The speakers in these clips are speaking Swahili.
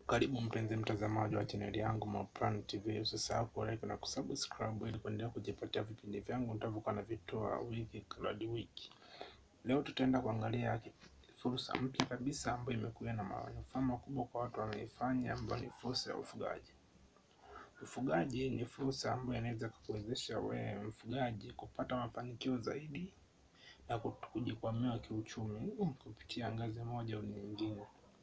Karibu mpenzi mtazamaji wa chaneli yangu Maplan TV, usisahau kulike na kusubscribe ili kuendelea kujipatia vipindi vyangu nitavyokuwa navitoa wiki hadi wiki. Leo tutaenda kuangalia fursa mpya kabisa ambayo imekuja na manufaa makubwa kwa watu wanaifanya, ambayo ni fursa ya ufugaji. Ufugaji ni fursa ambayo inaweza kukuwezesha wewe mfugaji kupata mafanikio zaidi na kujikwamua kiuchumi kupitia ngazi moja au nyingine.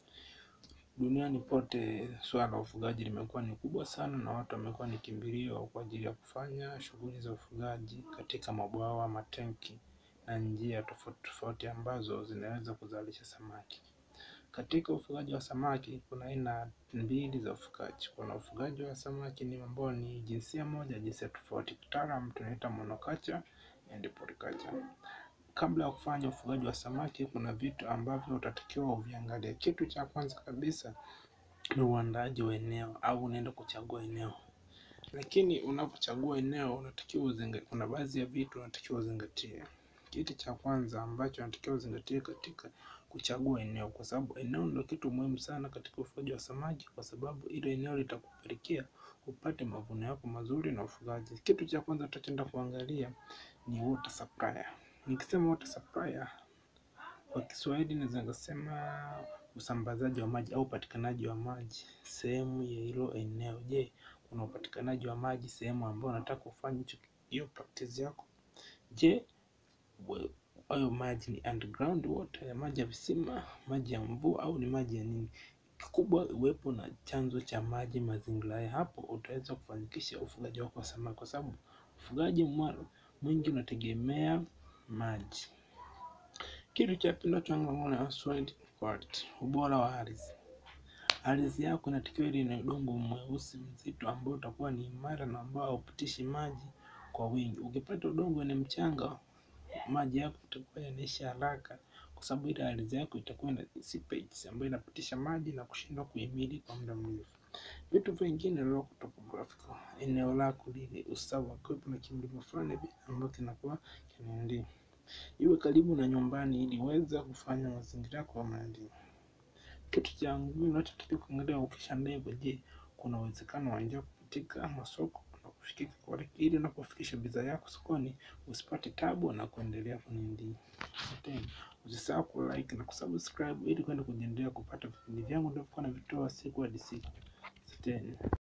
Duniani pote swala la ufugaji limekuwa ni kubwa sana, na watu wamekuwa ni kimbilio kwa ajili ya kufanya shughuli za ufugaji katika mabwawa, matenki na njia tofauti tofauti ambazo zinaweza kuzalisha samaki. Katika ufugaji wa samaki kuna aina mbili za ufugaji. Kuna ufugaji wa samaki ni ambao ni jinsia moja, jinsia tofauti. Kitaalamu tunaita monoculture and polyculture. Kabla ya kufanya ufugaji wa samaki, kuna vitu ambavyo utatakiwa uviangalie. Kitu cha kwanza kabisa ni uandaaji wa eneo, au unaenda kuchagua eneo. Lakini unapochagua eneo, unatakiwa uzingatie, kuna baadhi ya vitu unatakiwa uzingatie. Kitu cha kwanza ambacho unatakiwa uzingatie katika kuchagua eneo, kwa sababu eneo ndio kitu muhimu sana katika ufugaji wa samaki, kwa sababu ile eneo litakupelekea upate mavuno yako mazuri na ufugaji. Kitu cha kwanza tutaenda kuangalia ni water supplier. Nikisema water supplier kwa Kiswahili naweza nikasema usambazaji wa maji au upatikanaji wa maji sehemu ya hilo eneo. Je, kuna upatikanaji wa maji sehemu ambayo unataka kufanya hiyo practice yako? Je, hayo maji ni underground water, ya maji ya visima, maji ya mvua au ni maji ya nini? Kikubwa uwepo na chanzo cha maji mazingira ya hapo, utaweza kufanikisha ufugaji wako wa samaki, kwa sababu ufugaji mwingi unategemea maji. Kitu cha pili tunachoangalia soil quality, ubora wa ardhi. Ardhi yako inatakiwa ile ina udongo mweusi mzito, ambao utakuwa ni imara na ambao haupitishi maji kwa wingi. Ukipata udongo ni mchanga, maji yako itakuwa yanaisha haraka, kwa sababu ile ardhi yako itakuwa na seepage ambayo inapitisha maji na kushindwa kuhimili kwa muda mrefu. Vitu vingine local topographical, eneo lako lile usawa, kwa kuna kimlima fulani ambacho kinakuwa kinaendelea iwe karibu na nyumbani ili uweze kufanya mazingira yako ya maendeleo. Kitu cha muhimu unachotakiwa kuangalia ukisha ndege, je, kuna uwezekano wa njia kupitika masoko na kufikika kwa ili unapofikisha bidhaa yako sokoni usipate tabu na kuendelea kunindi. Usisahau ku like na kusubscribe ili kwenda kujiendelea kupata vipindi vyangu ndio na vitoa siku hadi siku. Asanteni.